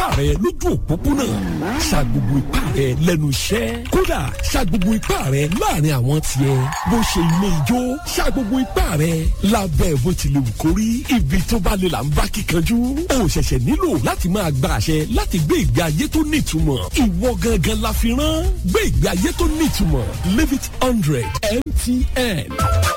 rẹ lójú òpópónà sa gbogbo ipá rẹ lẹ́nu iṣẹ́ kódà sa gbogbo ipá rẹ láàrin àwọn tiẹ̀ bó ṣe ilé ijó sa gbogbo ipá rẹ lábẹ́ bó ti lè wù kó rí ibi tó bá lè là ń bá kíkanjú o ṣẹ̀ṣẹ̀ nílò láti máa gba àṣẹ láti gbé ìgbé ayé tó nítumọ̀ ìwọ gangan la fi rán gbé ìgbé ayé tó nítumọ̀ live it hundred mtn.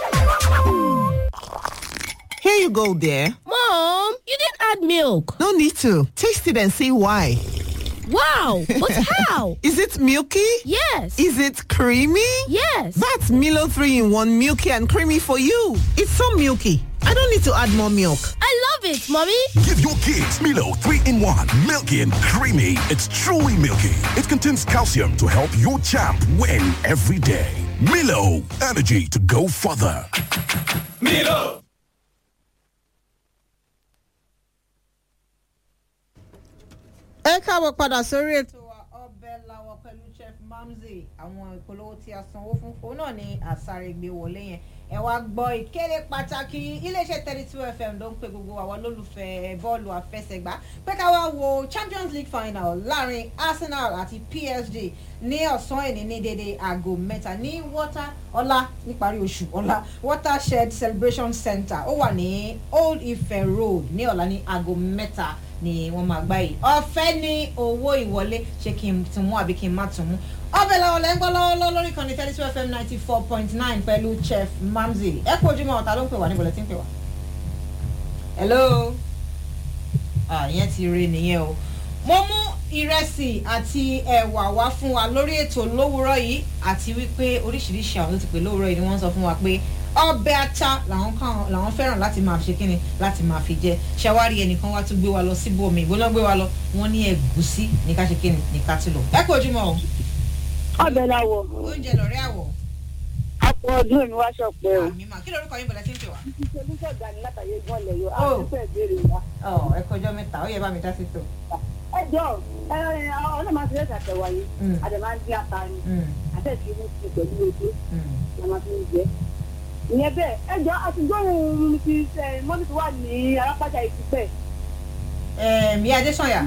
Here you go, dear. Mom, you didn't add milk. No need to. Taste it and see why. Wow, but how? Is it milky? Yes. Is it creamy? Yes. That's Milo 3 in 1 milky and creamy for you. It's so milky. I don't need to add more milk. I love it, Mommy. Give your kids Milo 3 in 1. Milky and creamy. It's truly milky. It contains calcium to help your champ win every day. Milo, energy to go further. Milo. ẹ káàbọ̀ padà sórí ètò wa ọbẹ̀ làwọ̀ pẹ̀lú chef mamzi àwọn ìpolówó tí a sanwó fún òun náà ni àsárègbè wọlé yẹn ẹ wá gbọ́ ìkéde pàtàkì iléeṣẹ́ thirty two fm ló ń pe gbogbo àwọn olólùfẹ́ bọ́ọ̀lù àfẹsẹ̀gbá pé ká wá wo champions league final láàrin arsenal àti psg ní ọ̀sán ẹ̀ní ní dédé aago mẹ́ta ní water ọlá níparí oṣù ọlá watershed celebration center ó wà ní old ife road ní ọ̀la ní aago mẹ́ta ni wọ́n máa gbá yìí ọ̀fẹ́ ní owó ìwọlé ṣé kí n tún mú àbí kí n má tún mú ọbẹ̀ làwọn lẹ́ ń gbọ́ lọ́wọ́lọ́wọ́ lórí kan ní thirty two fm ninety four point nine pẹ̀lú chef mamzi ẹ kú ojúmọ́ ọ̀tá ló ń pè wá níbo lẹ́ ti ń pè wá. hello ìyẹn ti rí nìyẹn o mo mú ìrẹsì àti ẹ̀wà wá fún wa lórí ètò lówùúrọ̀ yìí àti wípé oríṣiríṣi àwọn tó ti pè lówùúrọ̀ yìí ni wọ́n sọ fún wa pé ọbẹ̀ ata làwọn kan làwọn fẹ́ràn láti máa fi kíni láti máa fi jẹ ṣàwárí ẹnìkan wá tún gbé wa lọ síbòmí ìgbóná gbé wa lọ wọn ní ẹ̀gúsí ní ká ṣe kíni ní ká ti lọ. ẹ kú ojúmọ́ o. ọbẹ̀ làwọ̀. oúnjẹ lọ̀rẹ́ àwọ̀. àpò ọdún mi wá ṣọpẹ́ o. àmì mà kí lorúkọ yín bọ̀dá tí ń pè wá. olùsọ̀ gani látàyè gbọ́nlẹ̀ yọ Oh. àwọn ìfẹ́ ìbéèrè wa. ọ ẹ kọjọ mẹ́ta ó yẹ bá mi dá sí tò. ẹ jọ ẹ ẹ ọlọ́mọ máa ń ṣe àtẹ̀wá yìí Mm. àdè máa ń dín ata ni Mm, àtẹ̀sí ní ti pẹ̀lú ojú mm. la máa fi ń jẹ. ìyẹn bẹ́ẹ̀ ẹ jọ àtijọ́ òun ti ṣe mọ́tò tó wà ní arápájà ìtúpẹ̀. Ẹ̀m, ìyá adésanya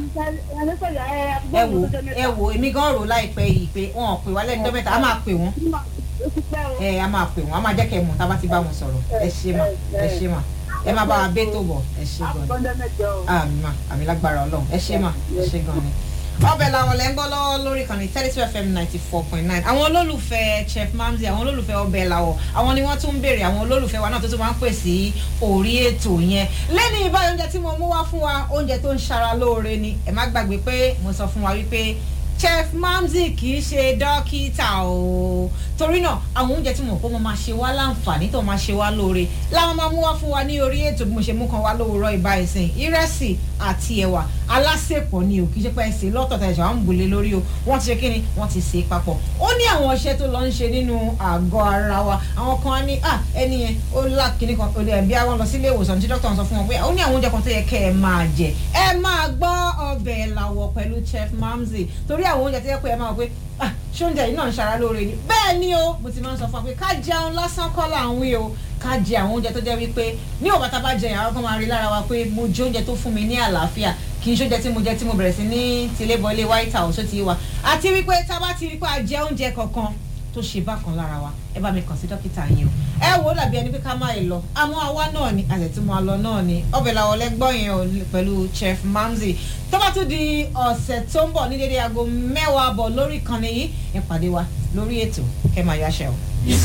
ẹ wò ẹ wò èmi gan rò láìpẹ́ yìí pé wọn ò pè wá lẹ́nu dọ́mẹ́ta a máa pè wọ́n ẹ a máa pè wọ́n a máa jẹ́ kẹ́ ẹ mọ̀ tá a bá ti bá wọn sọ̀rọ̀ ẹ ṣe mà ẹ ṣe mà ẹ máa bá wa bẹ́ tó bọ̀ ẹ ṣe gan ni àmì mà àmì lágbára ọlọ́run ẹ ṣe mà ẹ ṣe gan ni. ọbẹ̀ làwọn lẹ́ ń gbọ́ lọ́wọ́ lórí kan ní thirty two fm ninety four point nine àwọn olólùfẹ́ chef mamzi àwọn olólùfẹ́ ọbẹ̀ làwọ̀ àwọn ni wọ́n tún ń béèrè àwọn olólùfẹ́ wa náà tó tún máa ń pè sí orí ètò yẹn lẹ́ni ìbáyọ̀ oúnjẹ tí mo mú wá fún wa oúnjẹ tó ń ṣara lóore ni ẹ má gbàgbé pé mo sọ fún wa wípé chef mamzi kì í ṣe dókítà o torí náà àwọn oúnjẹ tí mo kó mo máa ṣe wá láǹfààní tó máa ṣe wá lóore láwọn máa mú wá fún wa ní orí ètò bí mo ṣe mú kan wá lówùúrọ̀ ìbá ìsìn ìrẹsì àti ẹ̀wà alásèpọ̀ ni o kì í ṣe pé ẹsẹ̀ lọ́tọ̀ọ̀tọ̀ ẹ̀ṣẹ̀ wọn ń gbòlé lórí o wọ́n ti ṣe kí ni wọ́n ti sè é papọ̀ ó ní àwọn ọṣẹ tó lọ ń ṣe nínú àgọ́ ara wa àwọn kan á ní à ẹni yẹn ó lá kíní kan ó lè bí àwọn lọ sílé ìwòsàn tí dókítà sọ fún wọn pé ó ní àwọn oúnjẹ kan tó yẹ kẹ́ ẹ máa jẹ ẹ máa gbọ́ ọbẹ̀ làwọ̀ pẹ̀lú chef mamzi torí àwọn oúnjẹ tó yẹ pé ẹ máa wọ pé ah ṣé oúnjẹ yìí náà ń ṣara lóore ni bẹ́ẹ̀ ni o mo ti máa ń sọ fún wa pé ká jẹun lásán kọ́ là ń wí o ká jẹ àwọn oúnjẹ tó jẹ́ wípé ní òbá tá a bá jẹ àwọn kan máa rí lára wa pé mo jẹ oúnjẹ tó fún mi ní àlàáfíà kì í ṣoúnjẹ tí mo jẹ tí mo bẹ̀rẹ̀ sí ní tilébọlé white house ó ti wà àti wípé tá a bá ti rí pé a jẹ oúnjẹ kankan tó ṣe bákan lára wa ẹ bá mi kàn sí dókítà yín o ẹ wò ó dàbí ẹni pé ká má yìí lọ àmọ́ àwa náà ni àṣẹ tí mo lọ náà ni ọbẹ̀ làwọn ọlẹ́gbọ́n yẹn o pẹ̀lú chef mamzi tó bá tún di ọ̀sẹ̀ tó ń bọ̀ ní dédé aago mẹ́wàá bọ̀ lórí ìkànnì yìí ẹ pàdé wa lórí ètò kẹ́ máa yáṣẹ́ o.